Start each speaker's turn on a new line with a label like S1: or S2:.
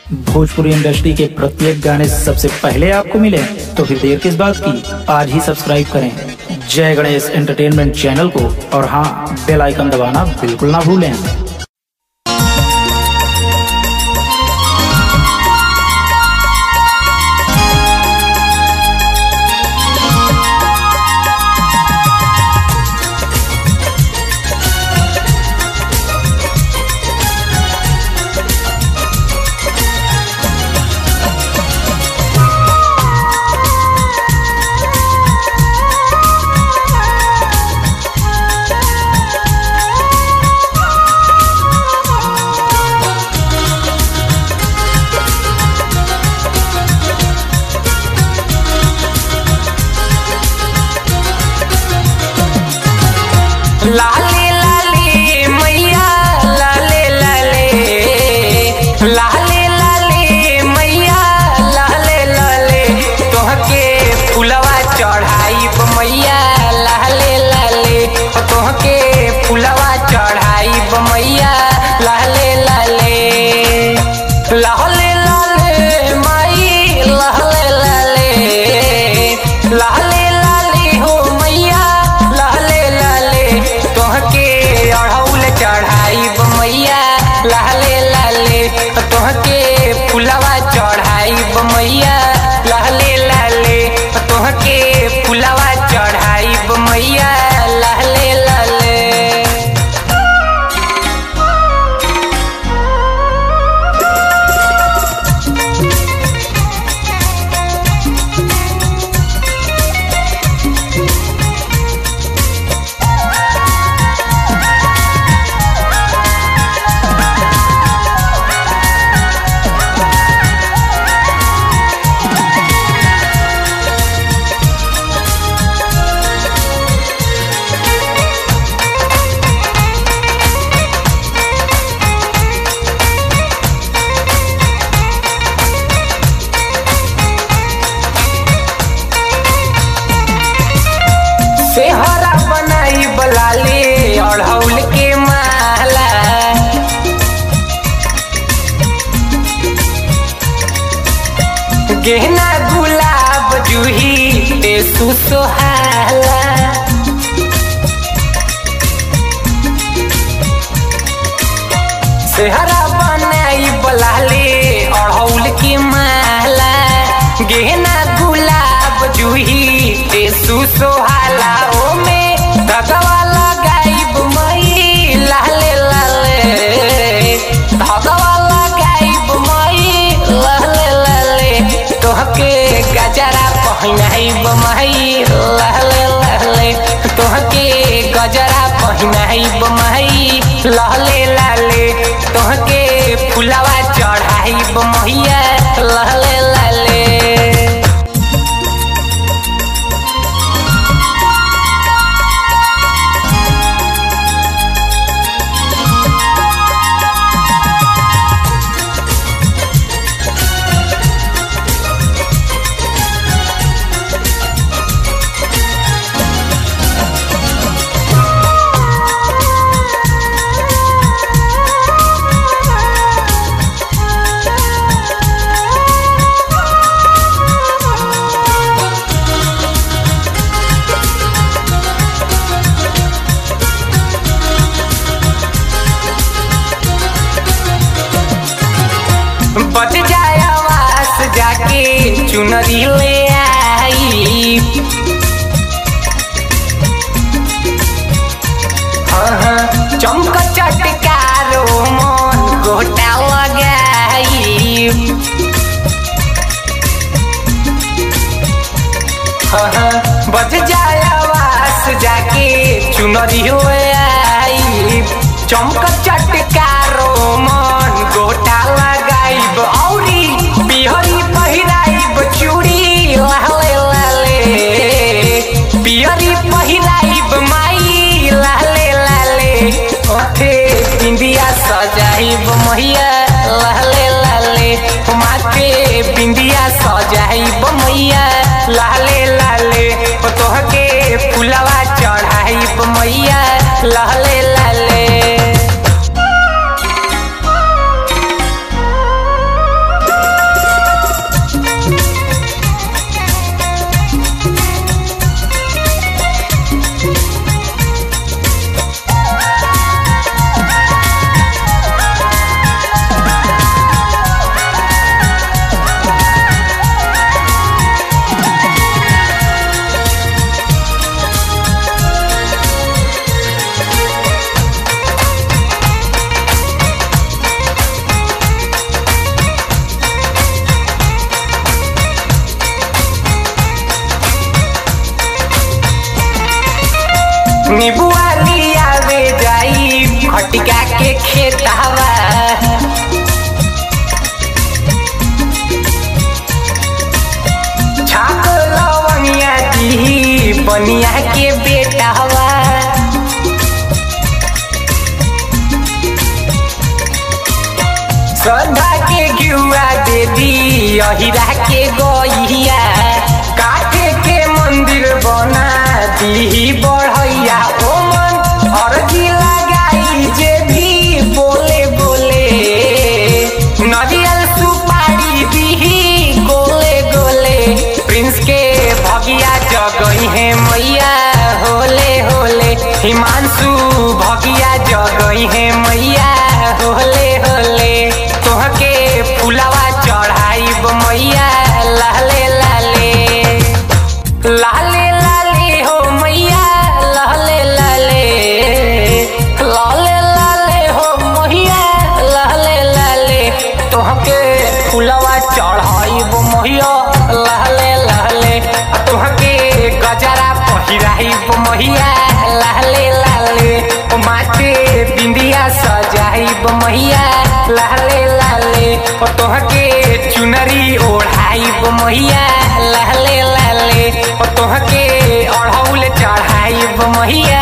S1: Bhojpuri industry के प्रत्येक गाने सबसे पहले आपको मिले तो फिर देर किस बात की आज ही सब्सक्राइब करें जय गणेश एंटरटेनमेंट चैनल को और हाँ बेल आइकन दबाना बिल्कुल ना भूलें
S2: लाले लाले मैया लाले लाले लाले लाले मैया लाले लाले तोहके फुलवा चढ़ाई मैया लाले लाले तोहके फुलवा चढ़ाई मैया लाले लाले लाले लाले माई लाले लाले लाले लाले हो मैया लाले लाले तोहके अढ़ौल चढ़ाई मैया लाले लाले तोहके फुलवा चढ़ाई मैया लाले लाले तोहके फुलवा चढ़ाई मैया लाले लाले सेहरा बनाई बलाले अढ़ौल के माला गहना गुलाब जूही ते सुसोहाला सेहरा बनाई बलाले अढ़ौल की माला गहना गुलाब जूही ते सुसोहाला ओ में धगवा लगाइब मई लाले लाले धगवा लगाइब मई लाले लाले तोहके गजरा पहिनाइब मई लाले लाले तोहके गजरा पहिनाइब मई लहले लाले तोहके फुलवा चढ़ाइब मैया लहले लाले बच जाए आवास जाके चुनरी ले आई हाँ हाँ, चमक चटकारो मन गोटा लगाई हाँ हाँ, बच जाए आवास जाके चुनरी ले आई चमक चटकारो मन गोटा लगाइब औरी बिहरी पहिराइब चूड़ी लाले लाले बिहरी पहिराइब माई लाले लाले ओठे बिंदिया सजाइब मैया लाले लाले माथे बिंदिया सजाइब मैया लाले लाले तोहके फुलवा चढ़ाइब मैया लाले लाले कनिया के बेटा हवा श्रद्धा के गिरुआ दे दी अहिरा के गइया काठे के मंदिर बना दी बढ़ैया ओ मन अर्जी लगाई जे भी बोले बोले नरियल सुपारी दी गोले गोले प्रिंस के भगिया जगई है मैया होले होले हिमांशु भगिया जगई है मैया होले होले तोहके फुलवा चढ़ाइब मैया लाले लाले लाले लाले हो मैया लाले लाले लाले लाले हो मैया लाले लाले तोहके फुलवा चढ़ाइब मैया लाले लाले आ तोहके गजरा पहिराइब मैया लाले लाले ओ माथे बिंदिया सजाइब मैया लाले लाले ओ तोहके चुनरी ओढ़ाइब मैया लाले लाले ओ तोहके अढ़ौल चढ़ाइब मैया